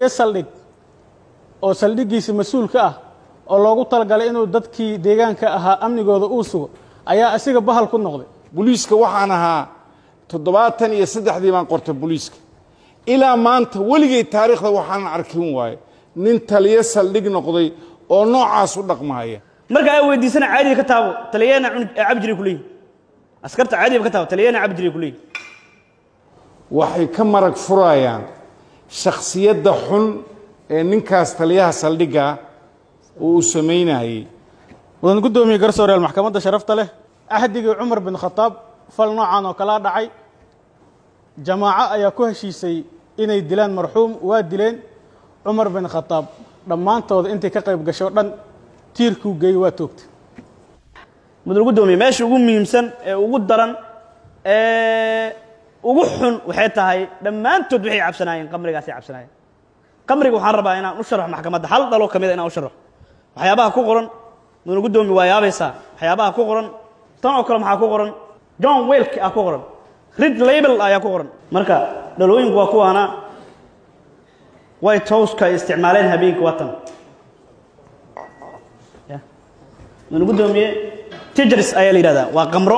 saldhig oo saldhiggiisa mas-uulka ah oo loogu talagalay inuu dadkii deegaanka ahaa amnigooda uu sugo ayaa asiga bahal ku noqday boliiska waxaan ahaa toddobaatan iyo saddexdii baan qortay boliiska ilaa maanta weligay taariikhda waxaanan arkin waaye nin taliyo saldhig noqday oo noocaas u dhaqmahaya marka ay weydiisana caadiga ka taabo taliyana cabi jiray kuleeyihin askarta caadiga ka taabo taliyana cabi jiray kuleeyihin waxay ka marag furayaan shakhsiyadda xun ee ninkaas taliyaha saldhigga uu u samaynayey mudan guddoomiye garsooreel maxkamadda sharafta leh axdigii cumar bin khataab fal noocan oo kalaa dhacay jamaaco ayaa ku heshiisay inay dilaan marxuum waa dileen cumar bin khataab dhammaantooda intay ka qayb gasho dhan tiirkuu geey waa toogtay mudan guddoomiye meesha ugu muhiimsan ee ugu daran ee ugu xun waxay tahay dhammaantood waxay cabsanaayeen qamrigaasay cabsanaayeen qamriga waxaan rabaa inaan u sharaxo maxkamadda hal dhalo ka mida inaan u sharaxo waxyaabaha ku qoran mudan guddoomiye waa yaabaysaa waxyaabaha ku qoran tan oo kale maxaa ku qoran john welk ah ku qoran rid label ayaa ku qoran marka dhalooyinku waa kuwaana white houseka ay isticmaaleen habeenkii waa tan mudan guddoomiye tijris ayaa la yidhahdaa waa qamro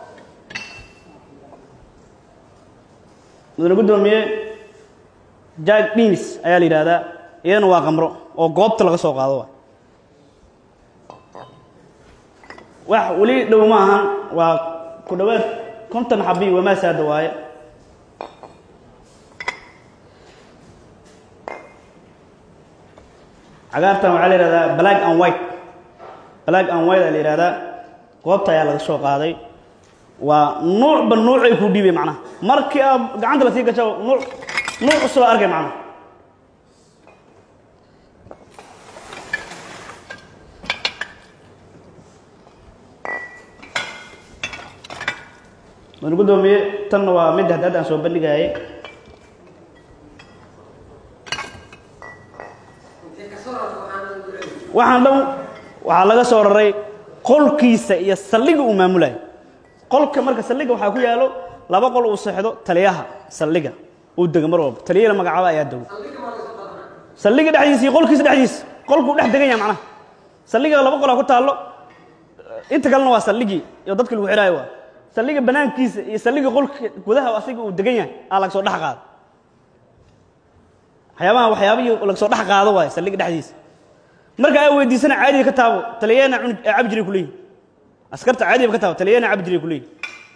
mudane guddoomiye jack dinis ayaa la yidhaahdaa iyadana waa qamro oo goobta laga soo qaado waay wax weli dhow ma ahan waa ku dhowaad konton xabi wamaasaada waaye cagaartan waxaa la yihahdaa black and white black and white aa la yihahdaa goobta ayaa laga soo qaaday waa nuucba nuucay ku dhiibay macnaha markii aad gacanta la sii gasho nuuc nuuc cusub aa arkay macnaha mudane guddoomiye tanna waa mid hadda hadda aan soo bandhigayay waxaan dhan waxaa laga soo raray qolkiisa iyo saldhiga uu maamulayo qolka marka saldhiga waxaa ku yaalo laba qol uu seexdo taliyaha saldhiga uu dego mar walba taliyada magacaaba ayaa dego saldhiga dhexdiisa iyo qolkiisa dhexdiisa qolkuu dhex degan yahay macnaha saldhiga laba qolaa ku taallo inta kalena waa saldhigii iyo dadka lagu xidhaayo waa saldhiga banaankiisa iyo saldhiga qolka gudaha asiga uu degan yahay aa laga soo dhex qaado waxyaabaha waxyaabihii laga soo dhex qaado waaye saldhiga dhexdiisa marka ay weydiisana caadiga ka taabo taliyana cabi jiray kuleeyihin askarta caadiga ka taabo taliyana cabi jiray kuleeyihin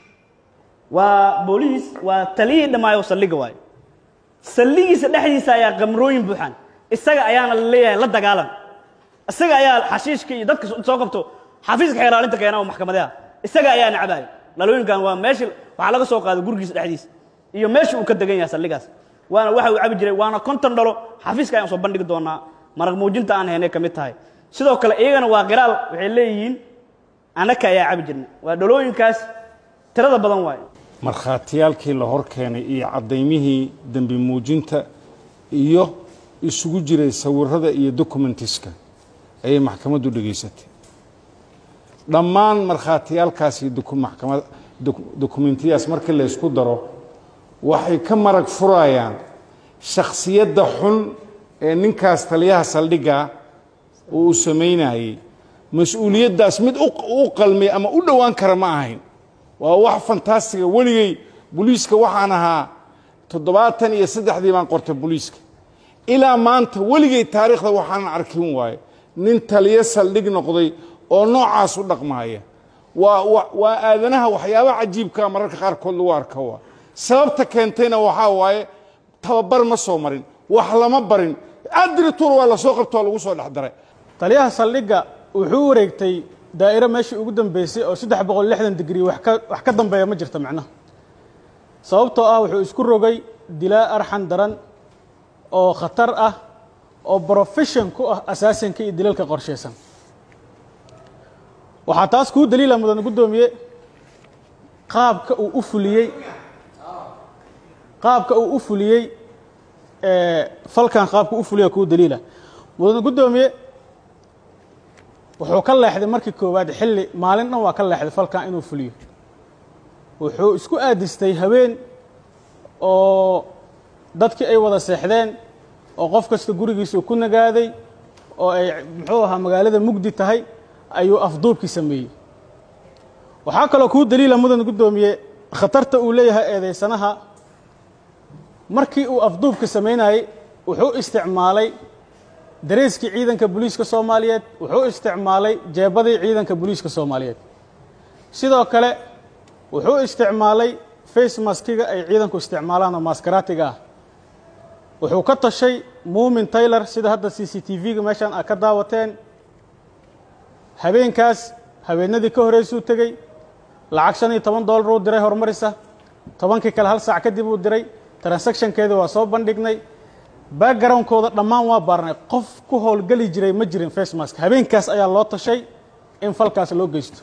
waa booliis waa taliyii dhammaayo saldhiga waayo saldhigiisa dhexdiisa ayaa qamrooyin buuxaan isaga ayaana la leeyahay la dagaalan isaga ayaa xashiishka iyo dadka soo qabto xafiiska xeeraalinta keena oo maxkamadaha isaga ayaa nacbaayo dhalooyinkan waa meesha waxaa laga soo qaado gurigiisa dhexdiisa iyo meesha uu ka degan yahay saldhigaas waana waxa uu cabi jiray waana konton dhalo xafiiska ayaan soo bandhigi doonaa marag muujinta aan haynay ka mid tahay sidoo kale iyagana waa qiraal waxay leeyihiin annaka ayaa cabi jirnay waa dhalooyinkaas tirada badan waaye markhaatiyaalkii la hor keenay iyo caddaymihii dembi muujinta iyo isugu jiray sawirada iyo documentiska ayay maxkamaddu dhegaysatay dhammaan markhaatiyaalkaas iyo maxkamad dokumentiyadaas markii la ysku daro waxay ka marag furayaan shakhsiyadda xun ee ninkaas taliyaha saldhigga uu u samaynayey mas-uuliyaddaas mid u qalmay ama u dhowaan kara ma ahayn waa wax fantastiga weligay boliiska waxaan ahaa toddobaatan iyo saddexdii baan qortay boliiska ilaa maanta weligay taariikhda waxaanan arkin waaye nin taliyo saldhig noqday oo noocaas u dhaqmahaya waa waa aadanaha waxyaaba cajiibkaa mararka qaarkood lagu arka waa sababta keentayna waxaa waaye tababar ma soo marin wax lama barin adrituur waa lasoo qabtoo lagu soo dhex daray taliyaha saldhigga wuxuu wareegtay daa'iro meeshii ugu dambeysay oo saddex boqol lixdan digrii wax ka wax ka dambeeya ma jirto macnaha sababtoo ah wuxuu isku rogay dilaa arxan daran oo khatar ah oo brofession ku ah asaasinka iyo dilalka qorshaysan waxaa taas kuu daliila mudan guddoomiye qaabka uu u fuliyey qaabka uu u fuliyey falkan qaabka u fuliya kuu daliila mudan guddoomiye wuxuu ka leexday markii koowaad xilli maalin dhan waa ka leexday falkan inuu fuliyo wuxuu isku aadistay haween oo dadkii ay wada seexdeen oo qof kasta gurigiisu ku nagaaday oo ay muxuu ahaa magaalada mugdi tahay ayuu afduubkii sameeyey waxaa kaloo kuu daliila mudan guddoomiye khatarta uu leeyahay eedaysanaha markii uu afduubka samaynayey wuxuu isticmaalay dareeskii ciidanka booliiska soomaaliyeed wuxuu isticmaalay jeebadii ciidanka booliiska soomaaliyeed sidoo kale wuxuu isticmaalay face maskiga ay ciidanku isticmaalaan oo maskaraatiga ah wuxuu ka tashay muumin taylor sida hadda c c t v-ga meeshaan aad ka daawateen habeenkaas habeenadii ka horeysuu tegey lacag shan iyo toban dollar uu diray horumarisa tobankii kale hal saac kadib uu diray transactionkeedii waa soo bandhignay backgroundkooda dhammaan waa baarnay qof ku howlgeli jiray ma jirin face mask habeenkaas ayaa loo tashay in falkaas loo geysto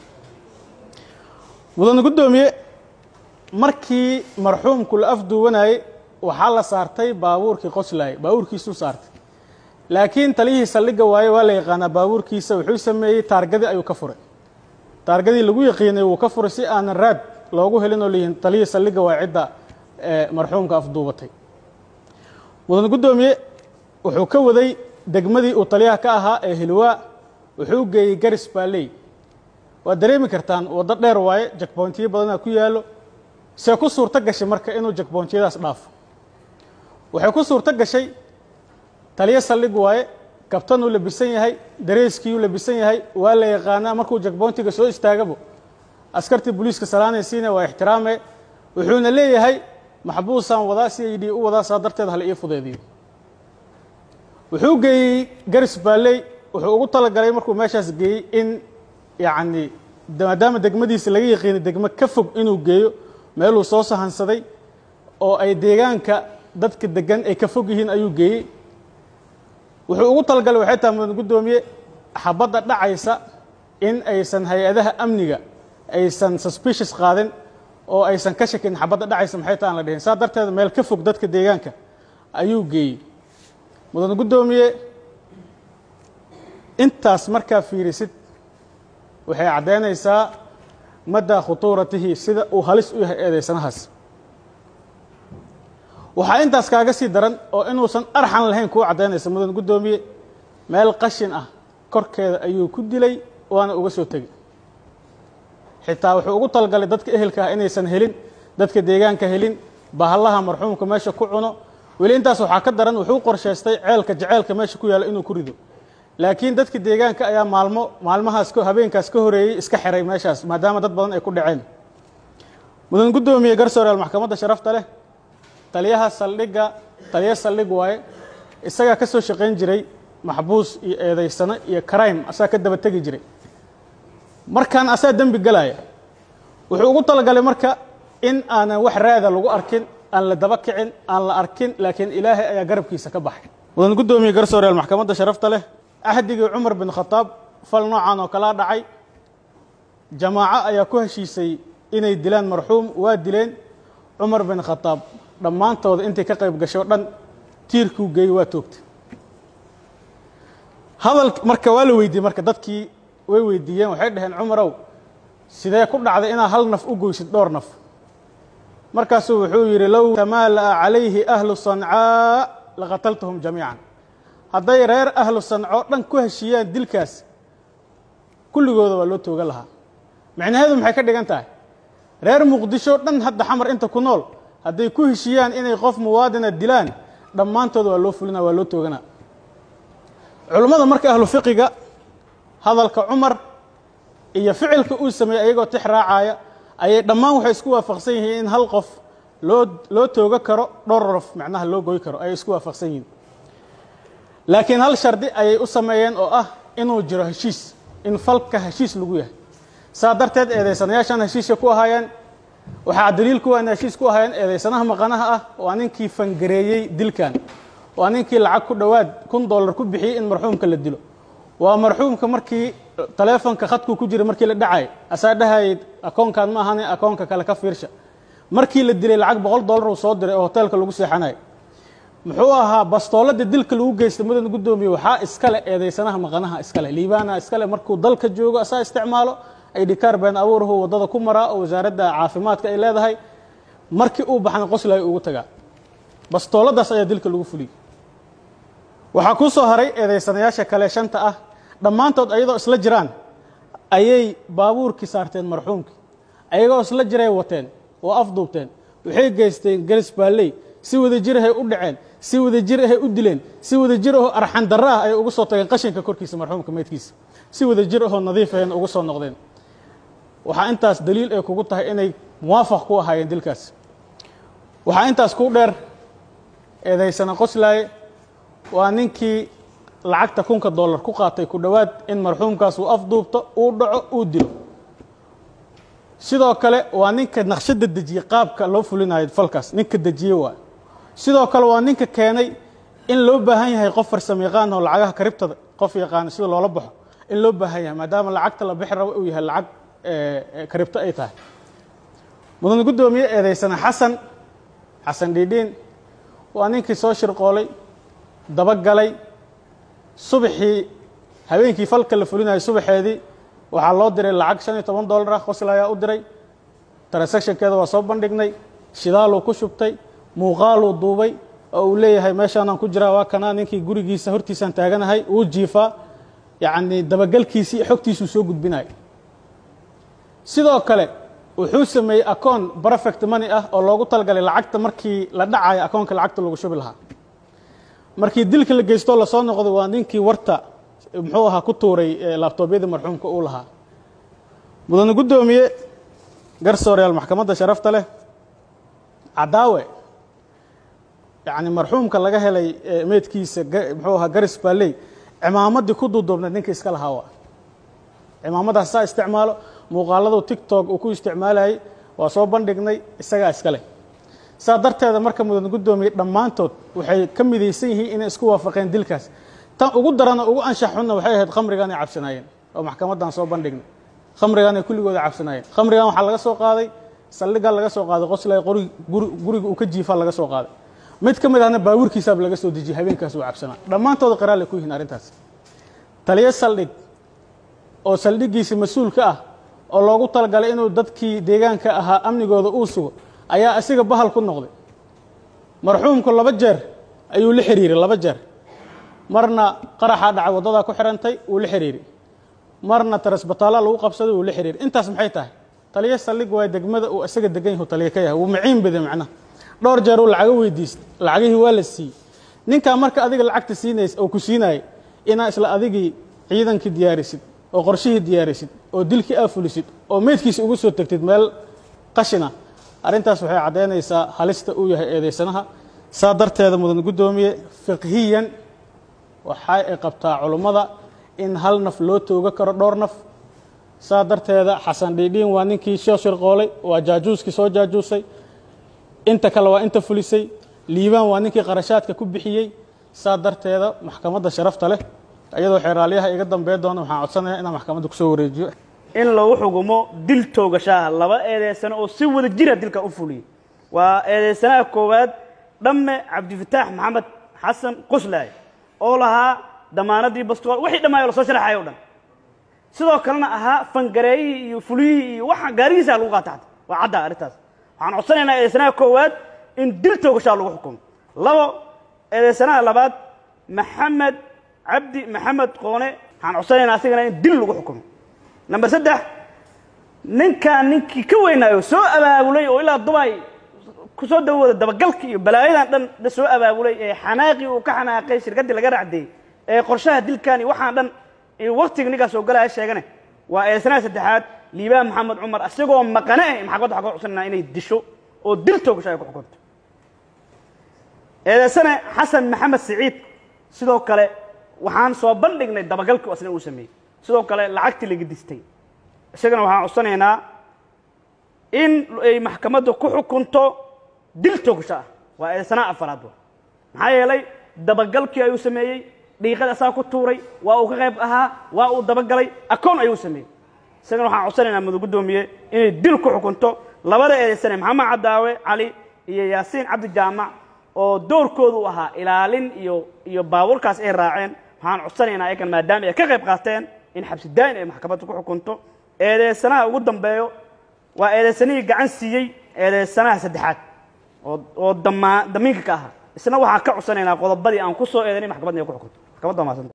mudane guddoomiye markii marxuumku la afduuwanayey waxaa la saartay baabuurkii qoslaayey baabuurkiisuu saartay laakiin taliyihii saldhigga waaye waa la yaqaanaa baabuurkiisa wuxuu sameeyey taargadii ayuu ka furay taargadii lagu yaqiinay wuu ka furay si aanan raad loogu helin oo leeyihin taliyihii saldhigga waa cidda marxuumka afduubatay mudan guddoomiye wuxuu ka waday degmadii uu taliyaha ka ahaa ee hilwaa wuxuu geeyey garis baaley waad dareemi kartaan waddo dheer waaye jakboontiyo badanaa ku yaallo see ku suurto gashay marka inuu jakboontiyadaas dhaafo waxay ku suurto gashay taliyo saldhig waaye kabtanuu labisan yahay dareeskiiyuu labisan yahay waa la yaqaanaa markuu jakboontiga soo istaagabo askartii booliiska salaanaysiina waa ixtiraame wuxuuna leeyahay maxbuusaan wadaa si ay dhi u wadaa saa darteed hala ii fudeediyo wuxuu geeyey garis baaley wuxuu ugu talagalay markuu meeshaas geeyey in yacni maadaama degmadiisa laga yaqiinay degmo ka fog inuu geeyo meeluu soo sahansaday oo ay deegaanka dadka degan ay ka fog yihiin ayuu geeyey wuxuu ugu talagalay waxay tahay mudan guddoomiye xabadda dhacaysa in aysan hay-adaha amniga aysan suspicious qaadin oo aysan ka shakin xabadda dhacaysa maxay ta aan la dhihin saa darteed meel ka fog dadka deegaanka ayuu geeyey mudan guddoomiye intaas markaa fiirisid waxay caddaynaysaa maddaa khutuuratihi sida uu halis u yahay eedaysanahaas waxaa intaas kaaga sii daran oo inuusan arxan lahayn kuu caddaynaysa mudan guddoomiye meel qashin ah korkeeda ayuu ku dilay waana uga soo tegey xitaa wuxuu ugu talagalay dadka ehelka ah inaysan helin dadka deegaanka helin bahallaha marxuumka meesha ku cuno weli intaas waxaa ka daran wuxuu qorshaystay ceelka jaceelka meesha ku yaalla inuu ku rido laakiin dadka deegaanka ayaa maalmo maalmahaas habeenkaas ka horeeyey iska xiray meeshaas maadaama dad badan ay ku dhaceen mudan guddoomiye garsooreal maxkamadda sharafta leh taliyaha saldhigga taliya saldhig waaye isagaa ka soo shaqayn jiray maxbuus iyo eedaysano iyo crime asaa ka daba tegi jiray markaan asaa dembi galaya wuxuu ugu talagalay marka in aanan wax raada lagu arkin aan la daba kicin aan la arkin laakiin ilaahay ayaa garabkiisa ka baxay mudan guddoomiye garsooreal maxkamadda sharafta leh axdigii cumar bin khataab fal noocan oo kalaa dhacay jamaaco ayaa ku heshiisay inay dilaan marxuum waa dileen cumar bin khataab dhammaantooda intay ka qayb gasho dhan tiirkuu geeyey waa toogtay hadal marka waa la weydiiyey marka dadkii way weydiiyeen waxay dhaheen cumarow sidee ku dhacday inaad hal naf u goysid dhowr naf markaasuu wuxuu yidhi low tamaala'a calayhi ahlu sancaa laqataltahum jamiican hadday reer ahlu sanco dhan ku heshiiyaan dilkaas kulligooda waa loo toogan lahaa micnaheedu maxay ka dhigan tahay reer muqdisho dhan hadda xamar inta ku nool hadday ku heshiiyaan inay qof muwaadina dilaan dhammaantooda waa loo fulina waa loo tooganaa culummada marka ahlu fiqiga hadalka cumar iyo ficilka uu sameeyey ayagoo tix raacaya ayay dhammaan waxay isku waafaqsan yihiin in hal qof loo loo tooga karo dhowr rof macnaha loo goy karo ayay isku waafaqsan yihiin laakiin hal shardi ayay u sameeyeen oo ah inuu jiro heshiis in falka heshiis lagu yahay saa darteed eedaysanayaashan heshiiska ku ahaayeen waxaa daliil kuwa in heshiis ku ahaayeen eedaysanaha maqanaha ah waa ninkii fangareeyey dilkan waa ninkii lacag ku dhowaad kun dollar ku bixiyey in marxuumka la dilo waa marxuumka markii taleefonka khadkuu ku jira markii la dhacay asaa dhahayay akoonkan ma ahane akoonka kale ka fiirsha markii la dilay lacag boqol dollar uu soo diray oo hoteelka lagu seexanayo muxuu ahaa bastoolada dilka lagu geystay mudan guddoomiye waxaa iskale eedaysanaha maqanaha iskale liibaana iskale markuu dalka joogo asaa isticmaalo aydhikaar been abuurahu waddada ku maraa oo wasaaradda caafimaadka ay leedahay markii uu baxna qoslayo ugu tagaa bastooladaas ayaa dilka lagu fuliyey waxaa kuu soo haray eedaysanayaasha kale shanta ah dhammaantood ayadoo isla jiraan ayay baabuurkii saarteen marxuumkii ayagoo isla jiray wateen oo afduubteen waxay geysteen galis baalley si wada jir ahay u dhaceen si wada jir ahay u dileen si wada jir ahoo arxan darro ah ayay ugu soo tageen qashinka korkiisa marxuumka meydkiisa si wada jir ahoo nadiif ahayna ugu soo noqdeen waxaa intaas daliil ay kugu tahay inay muwaafaq ku ahaayeen dilkaas waxaa intaas ku dheer eedaysana qoslaaye waa ninkii lacagta kunka dollar ku qaatay ku dhowaad in marxuumkaas uu afduubto uu dhaco uu dilo sidoo kale waa ninka naqshadda dejiyey qaabka loo fulinayo falkaas ninka dejiyey waa sidoo kale waa ninka keenay in loo baahan yahay qof farsamo yaqaan oo lacagaha karibtada qof yaqaana sida loola baxo in loo baahan yahay maadaama lacagta la bixi rabo uu yahay lacag karibto ay tahay mudan guddoomiye eedaysana xasan xasan dhiidhiin waa ninkii soo shirqoolay dabagalay subaxii habeenkii falka la fulinayo subaxeedii waxaa loo diray lacag shan iyo toban dollar ah qosla ayaa u diray transactionkeeda waa soo bandhignay shidaaluu ku shubtay muuqaaluu duubay oo uu leeyahay meeshaanaan ku jiraa waa kanaa ninkii gurigiisa hortiisaan taaganahay uu jiifaa yacnii dabagalkiisii xogtiisuu soo gudbinaya sidoo kale wuxuu sameeyey akoon perfect money ah oo loogu talagalay lacagta markii la dhacayo akoonka lacagta lagu shubi lahaa markii dilka la geystoo lasoo noqday waa ninkii warta muxuu ahaa ku tuuray laabtoobyadii marxuumka uu lahaa mudane guddoomiye garsooreyaal maxkamadda sharafta leh cadaawe yacni marxuumka laga helay meydkiisa muxuu ahaa garis baalley cimaamaddii ku duuduubnayd ninka iska lahaa waa cimaamadaas saa isticmaalo muuqaaladu tictok uu ku isticmaalayay waa soo bandhignay isagaa iska leh saa darteeda marka mudan guddoomiye dhammaantood waxay ka midaysan yihiin inay isku waafaqeen dilkaas tan ugu darana ugu anshax xunna waxay ahayd khamrigan ay cabsanaayeen oo maxkamaddan soo bandhignay khamrigan ay kulligooda cabsanaayeen khamrigan waxaa laga soo qaaday saldhigaa laga soo qaaday qoslay qori guriga uu ka jiifaa laga soo qaaday mid ka mid ahna baabuurkiisaaba laga soo dejiyey habeenkaas uu cabsanaa dhammaantooda qiraal ay ku yihiin arrintaas taliyo saldhig oo saldhiggiisa mas-uulka ah oo loogu talagalay inuu dadkii deegaanka ahaa amnigooda uu sugo ayaa asiga bahal ku noqday marxuumku laba jeer ayuu la xiriiray laba jeer marna qaraxaa dhacay waddadaa ku xirantay wuu la xiriiri marna tarasbataalla lagu qabsaday wuu la xiriiri intaas maxay tahay taliyo saldhig waa degmada uu isaga degan yahu taliyo ka yahay wuu maciin baday macnaha dhowr jeer uu lacago weydiistay lacagihii waa la siiyey ninkaa marka adiga lacagta siinays oo ku siinayay inaa isla adigii ciidankii diyaarisid oo qorshihii diyaarisid oo dilkii aa fulisid oo meydkiisa ugu soo tegtid meel qashina arrintaas waxay caddaynaysaa halista uu yahay eedaysanaha saa darteeda mudan guddoomiye fiqhiyan waxa ay qabtaa culummada in hal naf loo tooga karo dhowr naf saa darteeda xasan dhiidhiin waa ninkii soo shirqoolay waa jaajuuskii soo jaajuusay inta kale waa inta fulisay liibaan waa ninkii qarashaadka ku bixiyey saa darteeda maxkamadda sharafta leh iyadoo xeeraalyaha iga dambeey doona waxaan codsanayaa inaan maxkamadda kusoo wareejiyo in lagu xukumo dil toogashaha laba eedeysano oo si wada jira dilka u fuliyey waa eedeysanaha koowaad dhamme cabdifataax maxamed xasan qoslaaye oo lahaa damaanadii bastool wixii dhammaayoo lasoo sharaxayo o dhan sidoo kalena ahaa fangareeyihii iyo fuliyihii iyo waxa gaarigiisa lagu qaata xata waa cadda arrintaas waxaan codsanaynaa eedeysanaha koowaad in dil toogashaha lagu xukumo labo eedeysanaha labaad maxamed cabdi maxamed qoone waxaan codsanaynaa asigana in dil lagu xukumo number saddex ninkaan ninkii ka weynaayo soo abaabulay oo ilaa dubay kusoo dawooda dabagalka iyo balaayadan dhan la soo abaabulay ee xanaaqii uu ka xanaaqay shirkaddii laga racdeeyey ee qorshaha dilkan iyo waxaan dhan iyo waktiga ninkaas oo galaya sheegane waa eedsanaha saddexaad liibaan maxamed cumar isagoo maqane ah maxkamadda waxaa ka codsanayna inay disho oo dil toogasho ay ku xukunto eedeysane xasan maxamed siciid sidoo kale waxaan soo bandhignay dabagalkii asna uu sameeyey sidoo kale lacagtii laga distay isagana waxaan codsanaynaa in ay maxkamadda ku xukunto dil toogasho ah waa eedeysanaha afaraad wa maxaa yeelay dabagalkii ayuu sameeyey dhiiqada asaa ku tuuray waa uu ka qayb ahaa waa uu dabagalay akoon ayuu sameeyey isagana waxaan codsanaynaa mudan guddoomiye inay dil ku xukunto labada eedeysane maxamed cadaawe cali iyo yaasiin cabdi jaamac oo doorkoodu u ahaa ilaalin iyo iyo baabuurkaas ay raaceen waxaan codsanaynaa ayagan maadaama ay ka qayb qaateen in xabsi daa'in ay maxkamadda ku xukunto eedeysanaha ugu dambeeyo waa eedeysanihii gacan siiyey eedeysanaha saddexaad oo oo damaa damiinka ka ahaa isna waxaan ka codsanaynaa qodobadii aan ku soo eedanay maxkamadda inay ku xukunto maxkamadda waa mahadsan